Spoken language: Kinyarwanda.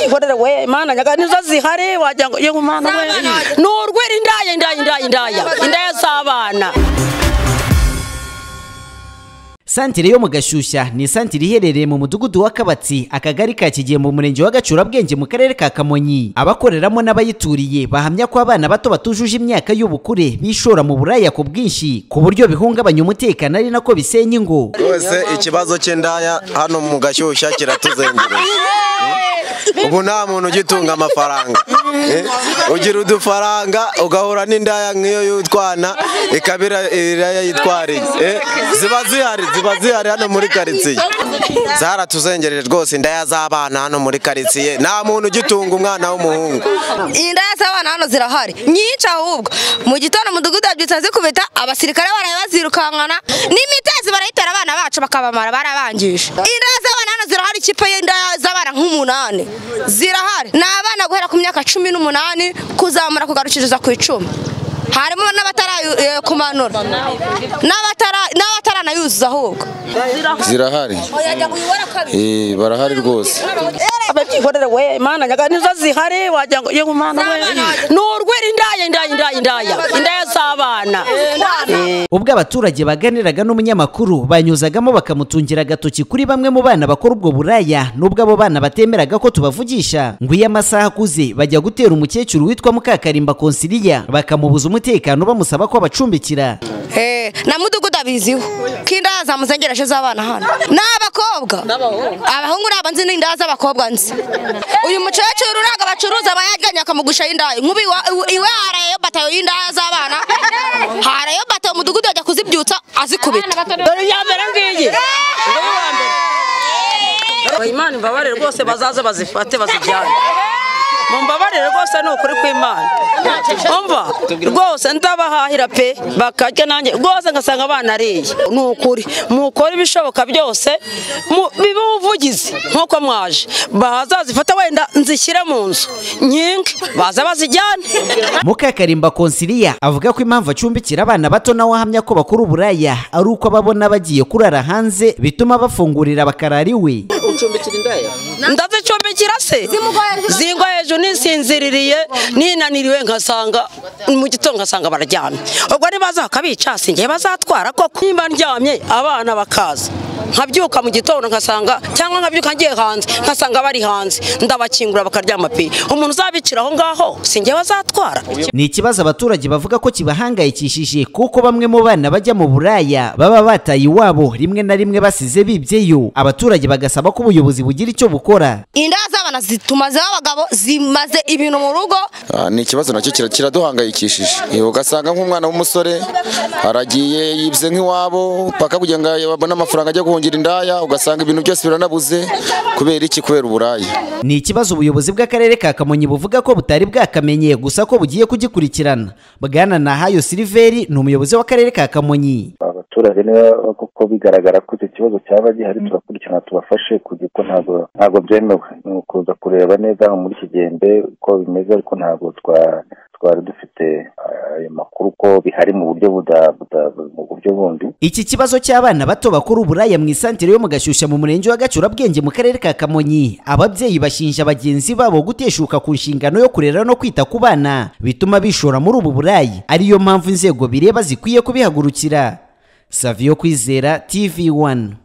nkorera we mana nyaga nizo zihari wagira ngo yego mana we ni urwiri indaya indaya indaya indaya indaya z'abana santire yo mu gashyushya ni santire iherereye mu mudugudu wa kabatsi akagari ka kigembe mu murenge wa gacurabwenge mu karere ka kamonyi abakoreramo n'abayituriye bahamya ko abana bato batujuje imyaka y'ubukure bishora mu buraya ku bwinshi ku buryo bihungabanya umutekano ari nako bisenya ingo twese ikibazo cy'indaya hano mu gashyushya kiratuzengereje ubu nta muntu ugitunga amafaranga Eh, ugira udufaranga ugahura n'indaya nk'iyo y'utwana ikabira iraya yitwariye Eh, ziba zihari ziba zihari hano muri karitsiye zaratuzengereje rwose indaya z'abana hano muri karitsiye nta muntu ugitunga umwana w'umuhungu indaya z'abana hano zirahari nyinshi ahubwo mu gitondo umudugudu wabyutse zikubita abasirikare baraye bazirukankana n'imitezi barayitera abana bacu bakabamara barabangije indaya z'abana hano zirahari ikipe y'indaya z'abana nk'umunani zirahari ni abana guhera ku myaka cumi n'umunani kuzamura kugarukiriza ku icumi harimo n'abatarakumanura n'abataranayuzuza ahubwo zirahari Eh, barahari rwose ababyikorera we mana nyaga nizo zihari wagira ngo yego mana we ni urwiri indaya indaya indaya indaya indaya z'abana ubwo abaturage baganiraga n'umunyamakuru banyuzagamo bakamutungira agatoki kuri bamwe mu bana bakora ubwo buraya n'ubwo abo bana batemeraga ko tubavugisha ngo iyo amasaha akuze bajya gutera umukecuru witwa mukakarimba konsiriya bakamubuza umutekano bamusaba ko abacumbikira Eh, na mudugudu abiziho ko inda zamuzengereje z'abana hano ni abakobwa abahungu ntabwo nzi n'inda z'abakobwa nzi uyu mukecuru ntabwo abacuruza bayajyanye akamugusha y'indaya nk'ubu iwa- iwe iwe harayo batayo y'indaya z'abana harayo batayo umudugudu ajya kuzibyutsa azikubita dore iya mbere ngiyi Dore iya mbere. imana imbabarire rwose bazaze bazifate bazijyane mumbabarire rwose ni ukuri kw'imana umva rwose ndabahahira pe bakarya nanjye rwose ngasanga banariye ni ukuri mukore ibishoboka byose mu- bibe ubuvugizi nk'uko mwaje bazazifata wenda nzishyire mu nzu nyinshi baze bazijyane mukakarimba konsiriya avuga ko impamvu acumbikira abana bato nawe ahamya ko bakora uburaya ari uko ababona bagiye kurara hanze bituma bafungurira bakarara iwe ndazicumbikira se zingwa hejuru nisinziririye ninaniriwe nkasanga mu gitondo ngasanga bararyamye ubwo nibaza bakabica sinjye bazatwara koko nimba ndyamye abana bakaza nkabyuka mu gitondo nkasanga cyangwa nkabyuka ngiye hanze nkasanga bari hanze ndabakingura bakaryama pe umuntu uzabicira aho ngaho sinjye bazatwara ni ikibazo abaturage bavuga ko kibahangayikishije kuko bamwe mu bana bajya mu buraya baba bataye iwabo rimwe na rimwe basize bibyeyo abaturage bagasaba ko ubuyobozi bugira icyo bukora indaya z'abana zituma z'abagabo zimaze ibintu mu rugo Ah, ni ikibazo nacyo kira- kiraduhangayikishije Eh, ugasanga nk'umwana w'umusore aragiye yibye nk'iwabo paka kugira ngo abone amafaranga ajya guhungira indaya ugasanga ibintu byose biranabuze kubera iki kubera uburaya ni ikibazo ubuyobozi bw'akarere ka kamonyi buvuga ko butari bwakamenye gusa ko bugiye kugikurikirana bwana nahayo siliveri ni umuyobozi w'akarere ka kamonyi abaturage niba koko bigaragara ko icyo kibazo cyaba gihari tugakurikirana tubafashe kugira ko ntabwo ntabwo byemewe ni ukuza kureba neza hano muri kigembe uko bimeze ariko ntabwo twa- twari dufite eh, ayo makuru ko bihari mu buryo buda- buda- mu buryo bundi iki kibazo cy'abana bato bakora uburaya mu isantere yo mu gashyushya mu murenge wa gacurabwenge mu karere ka kamonyi ababyeyi bashinja bagenzi babo guteshuka ku nshingano yo kurera no kwita ku bana bituma bishora muri ubu burayi ariyo mpamvu inzego bireba zikwiye kubihagurukira saviyo kwizera tv 1